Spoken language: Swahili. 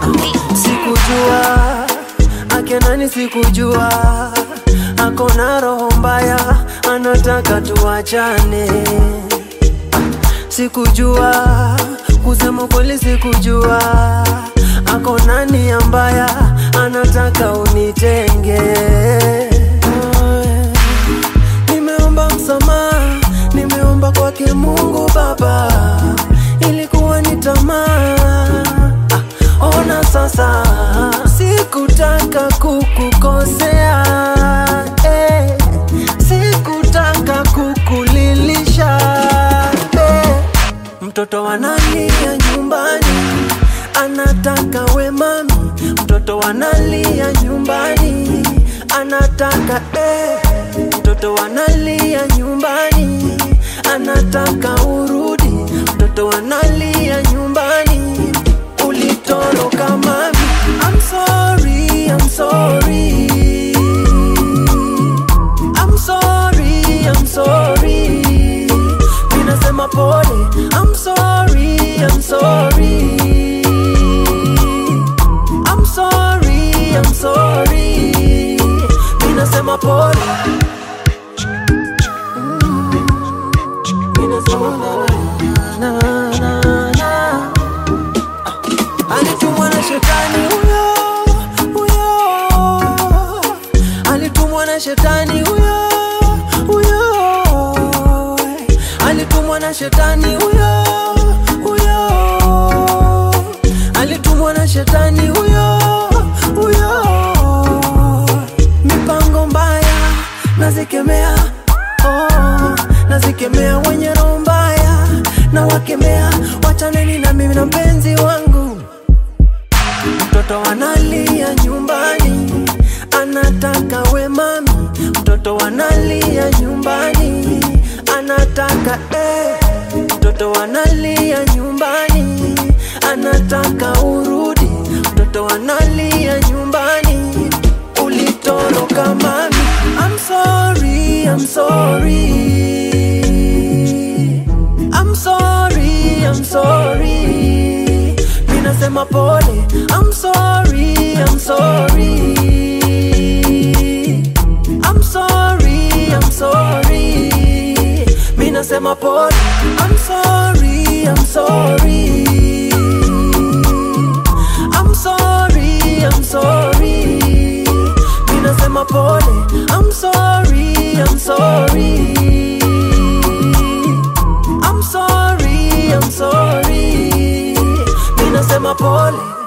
Sikujua akenani, sikujua ako na roho mbaya, anataka tuachane. Sikujua kusema kweli, sikujua ako na nia mbaya, anataka unitenge. Nimeomba msamaha, nimeomba kwake Mungu Baba, ilikuwa ni tamaa. Ah, Ona sasa, sikutaka kukukosea eh, sikutaka kukulilisha eh. Mtoto analia nyumbani, anataka we mami. Mtoto analia nyumbani, anataka eh. Mtoto analia nyumbani, anataka urudi. Mtoto analia nyumbani, ulitoroka mami. I'm sorry, I'm sorry. I'm sorry, I'm sorry. Ninasema pole. I'm sorry, I'm sorry. I'm sorry, I'm sorry. Ninasema pole. Ninasema na, na, na, na. Alitumwa na shetani huyo huyo, alitumwa na shetani huyo huyo, alitumwa na shetani huyo huyo, alitumwa na shetani huyo huyo. Mipango mbaya nazikemea, oh, nazikemea wenye roho mbaya na wakemea, wachaneni na mimi na mpenzi wangu. Mtoto analia nyumbani, anataka we mami. Mtoto analia nyumbani, anataka eh. Mtoto analia nyumbani, anataka urudi. Mtoto analia nyumbani, ulitoroka mami. I'm sorry, I'm sorry. I'm sorry, I'm sorry. Ninasema pole. I'm sorry, I'm sorry. I'm sorry, I'm sorry. Minasema pole. I'm sorry, I'm sorry. I'm sorry, I'm sorry. Minasema pole. I'm sorry, I'm sorry. I'm sorry, I'm sorry. Minasema pole.